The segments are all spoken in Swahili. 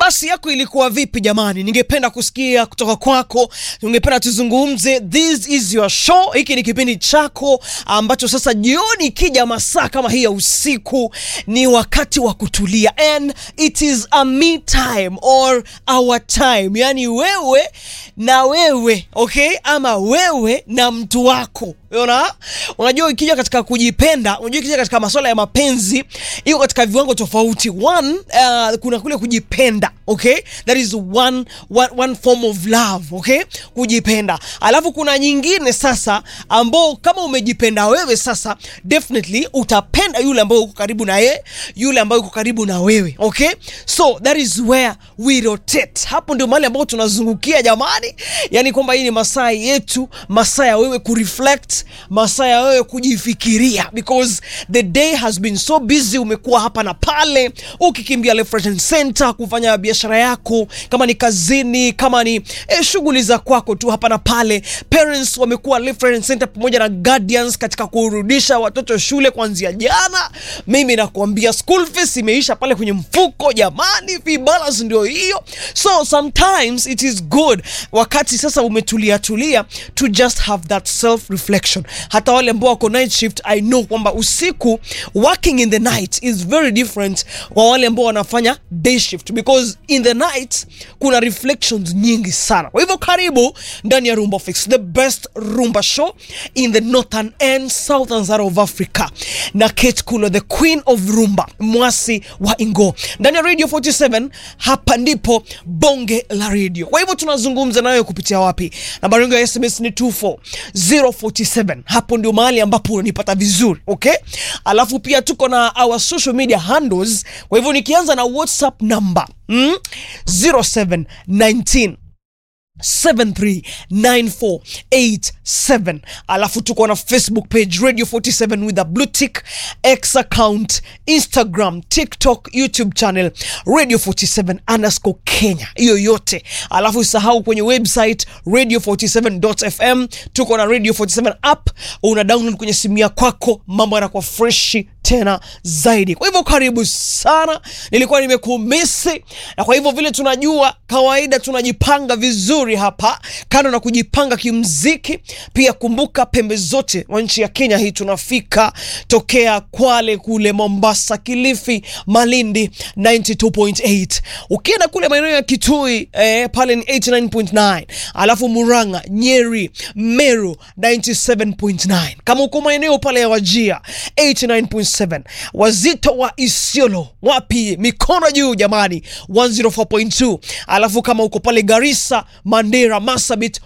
Almasi yako ilikuwa vipi jamani? Ningependa kusikia kutoka kwako, ningependa tuzungumze. This is your show, hiki ni kipindi chako ambacho sasa jioni ikija masaa kama hii ya usiku ni wakati wa kutulia, and it is a me time or our time, yani wewe na wewe okay, ama wewe na mtu wako Unaona? Unajua ikija katika kujipenda, unajua ikija katika masuala ya mapenzi iko katika viwango tofauti. One, uh, kuna kule kujipenda, okay? That is one, one, one form of love, okay? Kujipenda. Alafu kuna nyingine sasa ambao kama umejipenda wewe sasa definitely utapenda yule ambaye uko karibu na yeye, yule ambaye uko karibu na wewe, okay? So that is where we rotate. Hapo ndio mahali ambapo tunazungukia jamani. Yaani kwamba hii ni masaa yetu, masaa ya wewe kureflect masaa ya wewe kujifikiria because the day has been so busy. Umekuwa hapa na pale ukikimbia left right and center kufanya biashara yako, kama ni kazini, kama ni eh, shughuli za kwako tu hapa na pale. Parents wamekuwa left right and center pamoja na guardians katika kurudisha watoto shule kuanzia jana. Mimi nakuambia school fees imeisha pale kwenye mfuko jamani, fee balance ndio hiyo. So sometimes it is good wakati sasa umetulia tulia to just have that self reflection. Hata wale ambao wako night shift, I know kwamba usiku working in the night is very different kwa wale ambao wanafanya day shift because in the night kuna reflections nyingi sana. Kwa hivyo karibu ndani ya Rumba Fix, the best rumba show in the northern and southern side of Africa, na Kate Kulo, the queen of rumba, mwasi wa Ingo ndani ya Radio 47. Hapa ndipo bonge la radio. Kwa hivyo tunazungumza nayo kupitia wapi? Nambari yangu ya SMS ni 24047 hapo ndio mahali ambapo unanipata vizuri okay. Alafu pia tuko na our social media handles. Kwa hivyo nikianza na WhatsApp number mm, 0719 739487 alafu tuko na Facebook page Radio 47 with a blue tick, X account, Instagram, TikTok, YouTube channel Radio 47 underscore Kenya, hiyo yote. Alafu usahau kwenye website radio47.fm, tuko na Radio 47 app, una download kwenye simu ya kwako, mambo yanakuwa freshi tena zaidi. Kwa hivyo karibu sana, nilikuwa nimekumisi, na kwa hivyo vile tunajua kawaida tunajipanga vizuri hapa, kando na kujipanga kimziki, pia kumbuka pembe zote wa nchi ya Kenya hii tunafika tokea Kwale kule Mombasa, Kilifi, Malindi 92.8, ukienda kule maeneo ya Kitui eh, pale ni 89.9, alafu Murang'a, Nyeri, Meru 97.9, kama uko maeneo pale ya Wajia 89.7 wazito wa Isiolo wapi, mikono juu jamani, 104.2. Alafu kama uko pale Garissa, Mandera, Marsabit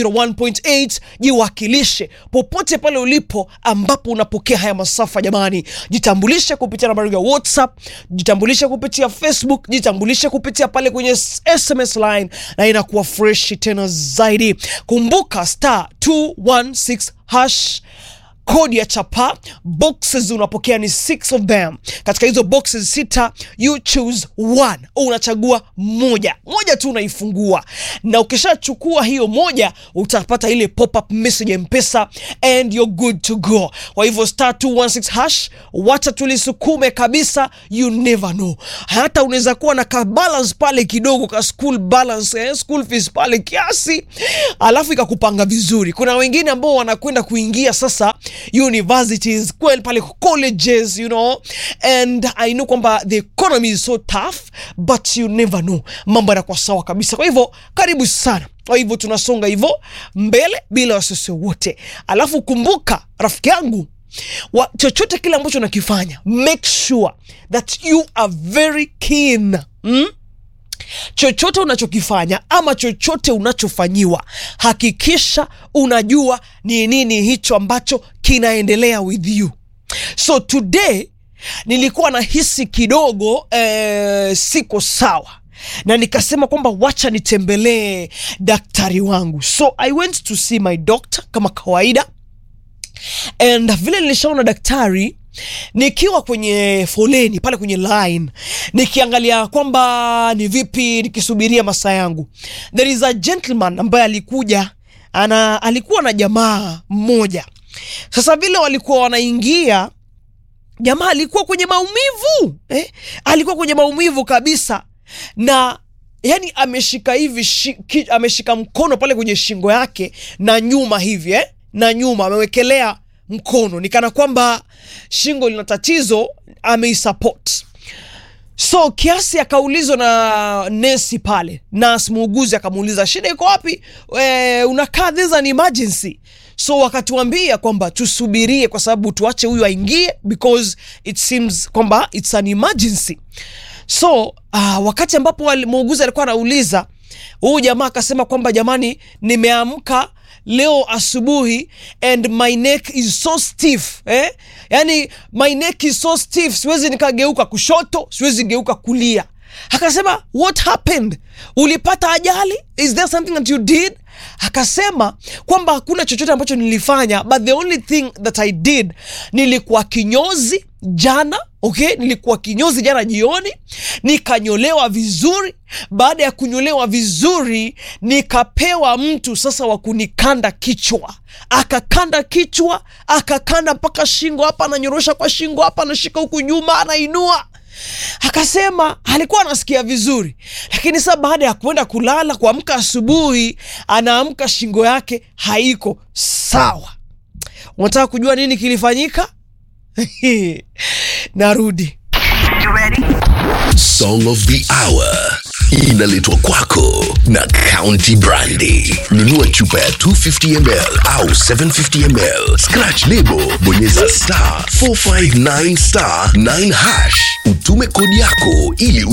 101.8, jiwakilishe popote pale ulipo ambapo unapokea haya masafa jamani. Jitambulishe kupitia nambari ya WhatsApp, jitambulishe kupitia Facebook, jitambulishe kupitia pale kwenye SMS line na inakuwa fresh tena zaidi. Kumbuka star 216 hash kodi ya chapa boxes unapokea ni six of them. Katika hizo boxes sita, you choose one, unachagua moja moja tu unaifungua, na ukishachukua hiyo moja utapata ile pop up message ya Mpesa and you're good to go. Kwa hivyo star 216 hash, wacha tulisukume kabisa, you never know. Hata unaweza kuwa na ka balance pale kidogo ka school balance, eh, school fees pale kiasi, alafu ikakupanga vizuri. Kuna wengine ambao wanakwenda kuingia sasa universities kweli pale colleges you know and I know kwamba the economy is so tough but you never know, mambo yanakuwa sawa kabisa. Kwa hivyo karibu sana. Kwa hivyo tunasonga hivyo mbele bila wasiwasi wote, alafu kumbuka rafiki yangu wa, chochote kile ambacho nakifanya make sure that you are very keen mm? chochote unachokifanya ama chochote unachofanyiwa, hakikisha unajua ni nini hicho ambacho kinaendelea with you. So today nilikuwa nahisi kidogo eh, siko sawa na nikasema kwamba wacha nitembelee daktari wangu, so I went to see my doctor kama kawaida, and vile nilishaona daktari nikiwa kwenye foleni pale kwenye line nikiangalia kwamba ni vipi nikisubiria masaa yangu, there is a gentleman ambaye alikuja ana alikuwa na jamaa mmoja. Sasa vile walikuwa wanaingia, jamaa alikuwa kwenye maumivu eh? alikuwa kwenye maumivu kabisa, na yani ameshika hivi shi, ki, ameshika mkono pale kwenye shingo yake na nyuma hivi eh? na nyuma amewekelea mkono ni kana kwamba shingo lina tatizo ameisupport so kiasi akaulizwa na nesi pale nas muuguzi akamuuliza shida iko wapi e, unakaa this is an emergency so wakatuambia kwamba tusubirie kwa sababu tuache huyu aingie because it seems kwamba it's an emergency so uh, wakati ambapo wali- muuguzi alikuwa anauliza huyu jamaa akasema kwamba jamani nimeamka leo asubuhi and my neck is so stiff eh? yani my neck is so stiff siwezi nikageuka kushoto siwezi geuka kulia akasema what happened ulipata ajali is there something that you did akasema kwamba hakuna chochote ambacho nilifanya but the only thing that i did nilikuwa kinyozi jana okay nilikuwa kinyozi jana jioni nikanyolewa vizuri baada ya kunyolewa vizuri nikapewa mtu sasa wa kunikanda kichwa akakanda kichwa akakanda mpaka shingo hapa ananyorosha kwa shingo hapa anashika huku nyuma anainua akasema alikuwa anasikia vizuri lakini sasa baada ya kwenda kulala kuamka asubuhi anaamka shingo yake haiko sawa unataka kujua nini kilifanyika narudi Song of the Hour inaletwa kwako na County Brandy. Nunua chupa ya 250 ml au 750 ml, scratch lebo, bonyeza star 459 star 9 hash, utume kodi yako ili